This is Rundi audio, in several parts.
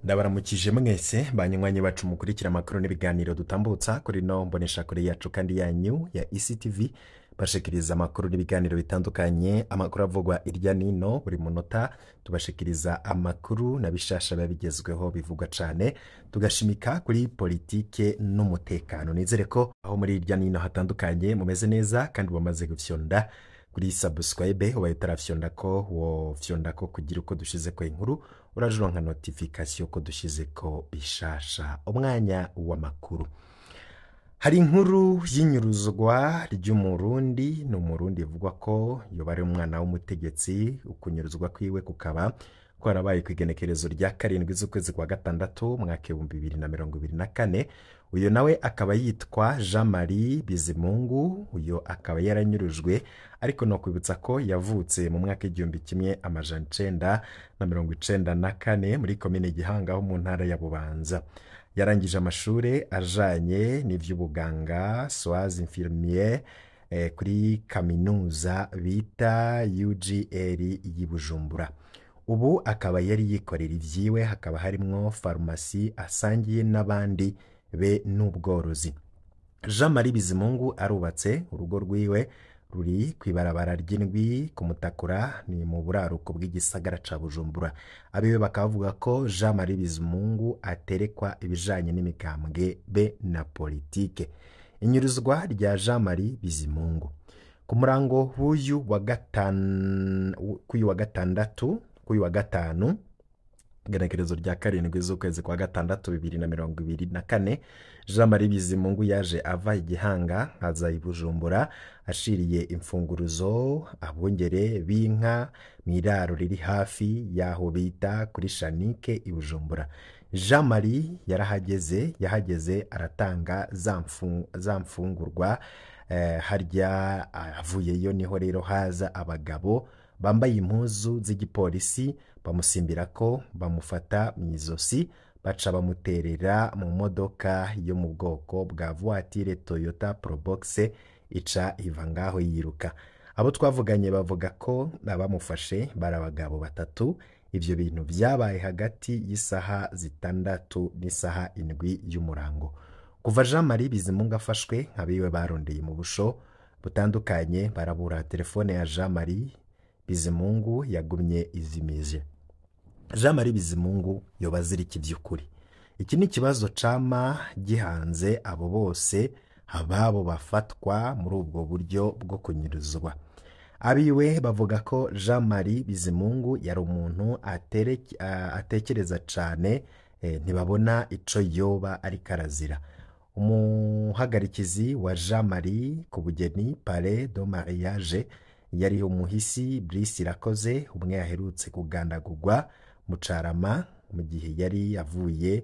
ndabaramukije mwese banywanyi bacu mukurikira amakuru n'ibiganiro dutambutsa kuri no mbonesha kure yacu kandi yanyu ya ectv bashikiriza amakuru n'ibiganiro bitandukanye amakuru avugwa irya nino buri munota tubashikiriza amakuru na bishasha biba bigezweho bivugwa cane tugashimika kuri politike n'umutekano nizere ko aho muri irya nino hatandukanye mumeze neza kandi wamaze gufyonda kuri subscribe ubaye utarafyonda ko wofyonda ko kugira uko dushize ko inkuru urajuronka nka notification ko dushize ko bishasha umwanya w'amakuru hari inkuru y'inyuruzwa ry'umurundi ni umurundi bivugwa ko yoba ari umwana w'umutegetsi ukunyuruzwa kwiwe kukaba kwarabaye ku igenekerezo rya karindwi z'ukwezi kwa gatandatu mwaka ibihumbi bibiri na mirongo ibiri na kane uyu nawe akaba yitwa jean marie bizimungu uyu akaba yaranyurujwe ariko no kwibutsa ko yavutse mu mwaka igihumbi kimwe amajana icenda na mirongo icenda na kane muri komine gihanga ho mu ntara ya bubanza yarangije amashuri ajanye n'ivy'ubuganga soaz infirmier eh, kuri kaminuza bita ugr y'i bujumbura ubu akaba yari yikorera ivyiwe hakaba harimwo farumasi asangiye n'abandi be n'ubworozi jean marie bizimungu arubatse urugo rwiwe ruri ku ibarabara ry'indwi ku mutakura ni mu buraruko bw'igisagara ca bujumbura abiwe bakaba bavuga ko jean marie bizimungu aterekwa ibijanye n'imigambwe be na politike inyuruzwa rya jean marie bizimungu ku murango w'uyu wa gatanu k'uyu wa gatandatu k'uyu wa gatanu igenekerezo rya karindwi z'ukwezi kwa gatandatu bibiri na mirongo ibiri na kane jean marie bizimungu yaje ava igihanga aza i bujumbura ashiriye imfunguruzo abungere b'inka mu iraro riri hafi y'aho bita kuri shanike i bujumbura jean marie yarahageze yahageze aratanga za mfungurwa eh, harya avuyeyo niho rero haza abagabo bambaye impuzu z'igipolisi bamusimbira ko bamufata mu izosi baca bamuterera mu modoka yo mu bwoko bwa voitire toyota probox ica iva ngaho yiruka abo twavuganye bavuga ko abamufashe bari abagabo batatu ibyo bintu byabaye hagati y'isaha zitandatu n'isaha indwi y'umurango kuva jean marie bizimungu afashwe nk'abiwe barondeye mu busho butandukanye barabura telefone ya jean marie bizimungu yagumye izimije jean marie bizimungu yoba azirika iby'ukuri iki ni ikibazo cama gihanze abo bose ababo bafatwa muri ubwo buryo bwo kunyuruzwa abiwe bavuga ko jean marie bizimungu yari umuntu atekereza cyane ntibabona ico yoba ariko arazira umuhagarikizi wa jean marie ku bugeni pare do mariage yari umuhisi Brice irakoze umwe yaherutse kugandagurwa mu carama mu gihe yari yavuye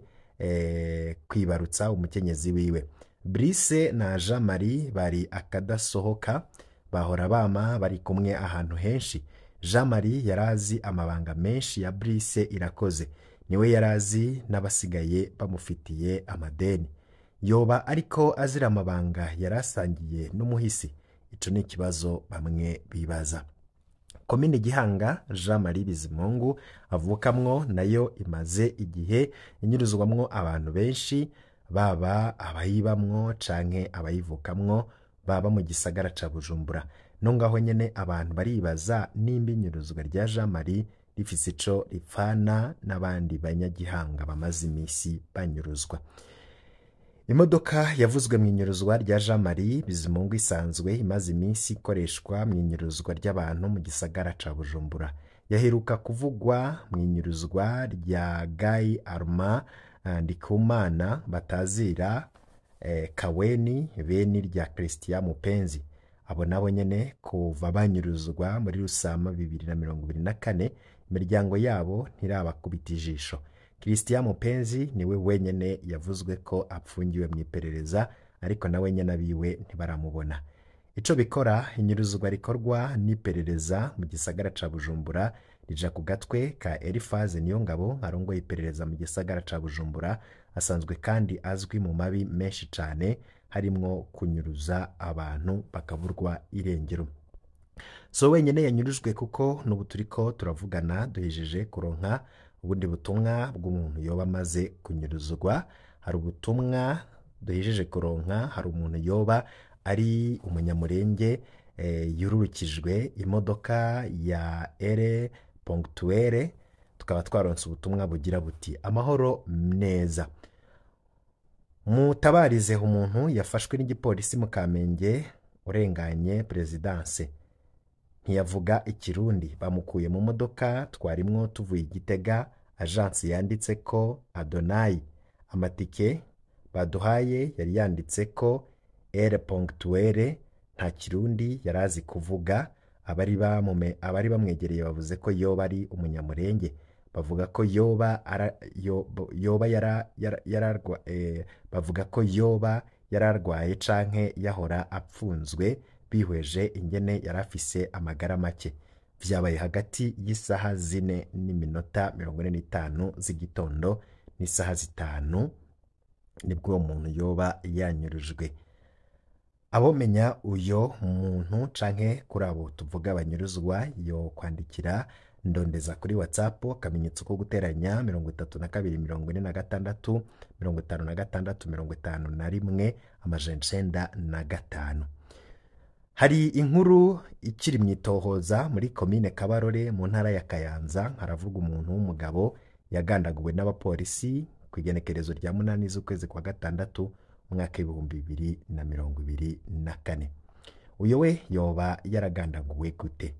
kwibarutsa umukenyezi wiwe Brice na jean marie bari akadasohoka bahora bama bari kumwe ahantu henshi jean marie yari azi amabanga menshi ya Brice irakoze niwe yari azi n'abasigaye bamufitiye amadeni yoba ariko azira amabanga yari asangiye n'umuhisi ico ni ikibazo bamwe bibaza komine gihanga jean marie bizimungu avukamwo nayo imaze igihe inyuruzwamwo abantu benshi baba abayibamwo canke abayivukamwo baba mu gisagara ca bujumbura no ngaho nyene abantu baribaza nimba inyuruzwa rya jean marie rifise ico ripfana n'abandi banyagihanga bamaze imisi banyuruzwa imodoka yavuzwe mu inyuruzwa rya jean marie bizimungu isanzwe imaze iminsi ikoreshwa mu inyuruzwa ry'abantu mu gisagara ca bujumbura yaheruka kuvugwa mu inyuruzwa rya gayi arma ndikumana batazira eh, kaweni beni rya christian mupenzi abo nabo nyene kuva banyuruzwa muri rusama bibiri na mirongo ibiri na kane imiryango yabo ntirabakubita ijisho christian mupenzi niwe wenyine yavuzwe ko apfungiwe mu iperereza ariko nawe nyine abiwe ntibaramubona ico bikora inyuruzwa rikorwa n'iperereza mu gisagara ca bujumbura rija ku gatwe ka elifaze niyo ngabo arongoye iperereza mu gisagara ca bujumbura asanzwe kandi azwi mu mabi menshi cane harimwo kunyuruza abantu bakaburwa irengero so wenyine yanyurujwe kuko n'ubu turiko turavugana duhejeje kuronka ubundi butumwa bw'umuntu yoba amaze kunyuruzwa hari ubutumwa duhejeje kuronka hari umuntu yoba ari umunyamurenge eh, yururukijwe imodoka ya ere ponctuere tukaba twaronse ubutumwa bugira buti amahoro neza mutabarize umuntu yafashwe n'igipolisi mu kamenge urenganye perezidanse ntiyavuga ikirundi bamukuye mu modoka twarimwo tuvuye igitega ajansi yanditse ko adonayi amatike baduhaye yari yanditse ko ere ponctuere nta kirundi yari azi kuvuga abari bamume- abari bamwegereye bavuze ko yoba ari umunyamurenge bavuga ko yoba ara- yo- yoba yara- yara- yararwa eh, bavuga ko yoba yararwaye canke yahora apfunzwe bihweje ingene yari afise amagara make vyabaye hagati y'isaha zine n'iminota mirongo ine n'itanu z'igitondo n'isaha zitanu nibwo uwo muntu yoba yanyurujwe abomenya uyo muntu canke kuri abo tuvuga banyuruzwa yo kwandikira ndondeza kuri whatsapp akamenyetso ko guteranya mirongo itatu na kabiri mirongo ine na gatandatu mirongo itanu na gatandatu mirongo itanu na rimwe amajana icenda na gatanu hari inkuru ikiri mu itohoza muri komine kabarore mu ntara ya kayanza haravuga umuntu w'umugabo yagandaguwe n'abapolisi ku igenekerezo rya munani z'ukwezi kwa gatandatu umwaka w'ibihumbi bibiri na mirongo ibiri na kane uyu we yoba yaragandaguwe gute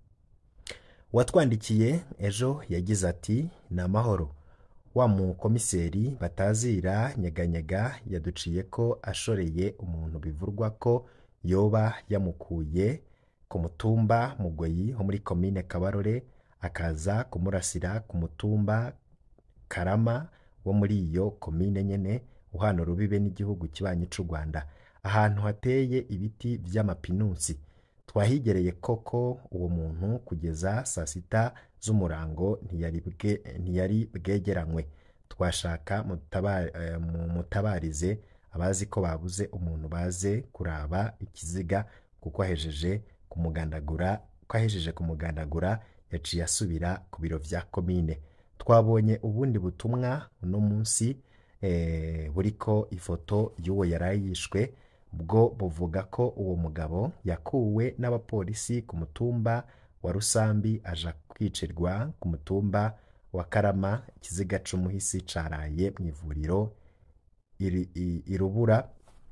uwatwandikiye ejo yagize ati ni amahoro wa mukomiseri batazira nyeganyega yaduciye ko ashoreye umuntu bivurwa ko yoba yamukuye ku mutumba mugoyi ho muri komine kabarore akaza kumurasira ku mutumba karama wo muri iyo komine nyene uhana urubibe n'igihugu kibanyi c'u rwanda ahantu hateye ibiti vy'amapinusi twahigereye koko uwo muntu kugeza saa sita z'umurango ntiyari bwe- ntiyari bwegeranywe twashaka mutaba- eh, mu- mutabarize abazi ko babuze umuntu baze kuraba ikiziga kuko ahejeje kumugandagura ko ahejeje kumugandagura yaciye asubira ku biro vya komine twabonye ubundi butumwa uno munsi eh, buriko ifoto y'uwo yari yishwe bwo buvuga ko uwo mugabo yakuwe n'abapolisi ku mutumba wa rusambi aja kwicirwa ku mutumba wa karama ikiziga c'umuhisi caraye mu ivuriro iri- i- irubura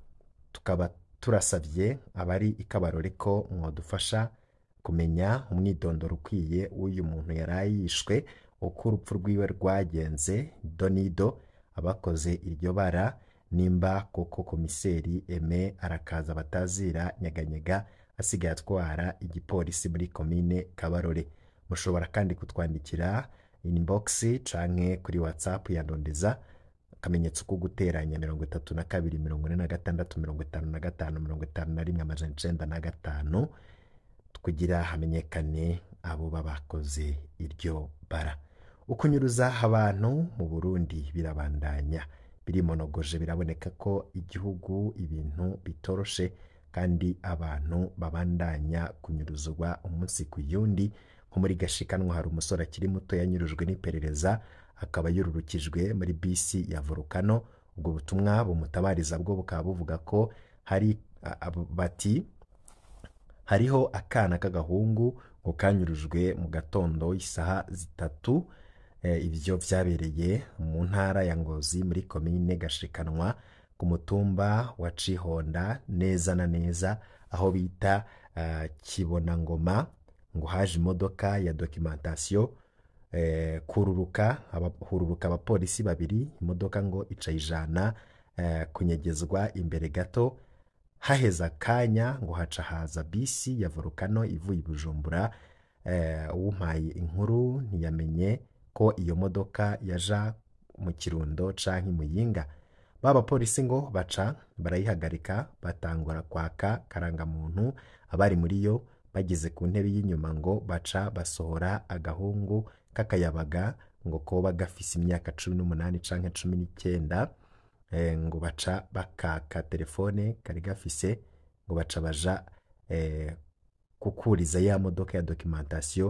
tukaba turasabye abari ikabarore ko mwadufasha kumenya umwidondoro ukwiye w'uyu muntu yari yishwe uko urupfu rwiwe rwagenze donido abakoze iryo bara nimba koko komiseri eme arakaza batazira nyeganyega asigaye atwara igipolisi muri komine kabarore mushobora kandi kutwandikira inbox canke kuri whatsapp ya ndondeza akamenyetso ko guteranya mirongo itatu na kabiri mirongo ine na gatandatu mirongo itanu na gatanu mirongo itanu na rimwe amajana icenda na gatanu kugira hamenyekane abo baba bakoze iryo bara ukunyuruza abantu mu burundi birabandanya birimonogoje biraboneka ko igihugu ibintu bitoroshe kandi abantu babandanya kunyuruzwa umunsi ku yundi nko muri gashikanwa hari umusore akiri muto yanyurujwe n'iperereza akaba yururukijwe muri bisi ya volukano ubwo butumwa bumutabariza bwo bukaba buvuga ko hari a- abo- bati hariho akana k'agahungu ngo kanyurujwe mu gatondo isaha zitatu Eh, ibyo byabereye mu ntara ya ngozi muri komine gashikanwa ku mutumba wa cihonda neza na neza aho bita ah, kibonangoma ngo haje imodoka ya dokimentasiyo eh, kururuka aba- hururuka abapolisi babiri imodoka ngo ica ijana eh, kunyegezwa imbere gato haheze akanya ngo haca haza bisi ya volukano ivuye i bujumbura eh, uwumpaye inkuru ntiyamenye ko iyo modoka yaja mu kirundo canke muyinga ba bapolisi ngo baca barayihagarika batangura kwaka karangamuntu abari muri yo bageze ku ntebe y'inyuma ngo baca basohora agahungu k'akayabaga ngo koba gafise imyaka cumi n'umunani canke cumi n'icyenda eh, ngo baca bakaka telefone kari gafise ngo baca baja eh, kukuriza ya modoka ya dokimentasiyo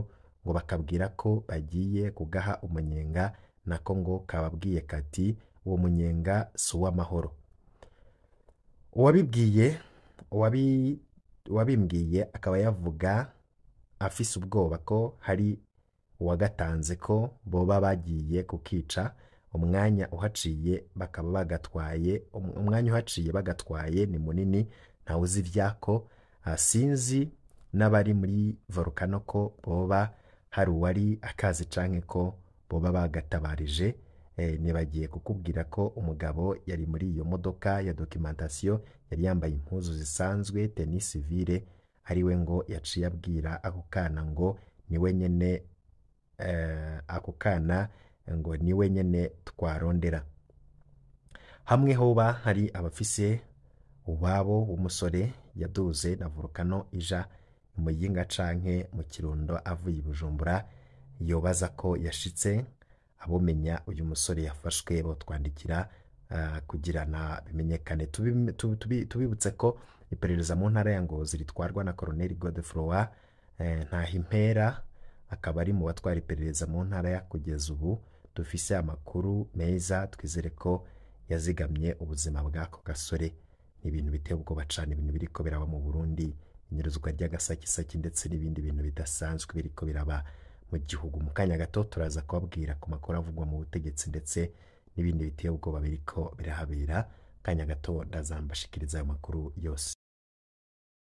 ngo bakabwira ko bagiye kugaha umunyenga nako ngo kababwiye kati uwo munyenga si uw'amahoro uwabibwiye uwabi- uwabimbwiye akaba yavuga afise ubwoba ko hari uwagatanze ko boba bagiye kukica umwanya uhaciye bakaba bagatwaye um- umwanya uhaciye bagatwaye ni munini ntawe uzi ivyako Ah, sinzi n'abari muri volcano ko boba hari uwari akazi canke ko boba bagatabarije eh, nibagiye kukubwira ko umugabo yari muri iyo modoka ya documentation yari yambaye impuzu zisanzwe teni civile ariwe ngo yaciye abwira ako kana ngo niwe nyene eh, ako kana ngo niwe nyene twarondera hamwe hoba hari abafise uwabo w'umusore yaduze na volcano ija mu yinga canke mu kirundo avuye i bujumbura yobaza ko yashitse abomenya uyu musore yafashwe botwandikira ah, kugira na bimenyekane Tubi- tu- tubi- tubibutse ko iperereza mu ntara ya ngozi ritwarwa na koroneli godefroy eh, ntahimpera akaba ari mu batwara iperereza mu ntara ya kugeza ubu dufise amakuru meza twizere ko yazigamye ubuzima bw'ako gasore ni ibintu biteye ubwoba cane ibintu biriko biraba mu burundi inyerezwa ry'agasakisaki ndetse n'ibindi bintu bidasanzwe biriko biraba mu gihugu mu kanya gato turaza kubabwira ku makuru avugwa mu butegetsi ndetse n'ibindi biteye ubwoba biriko birahabera kanya gato ndazambashikiriza ayo makuru yose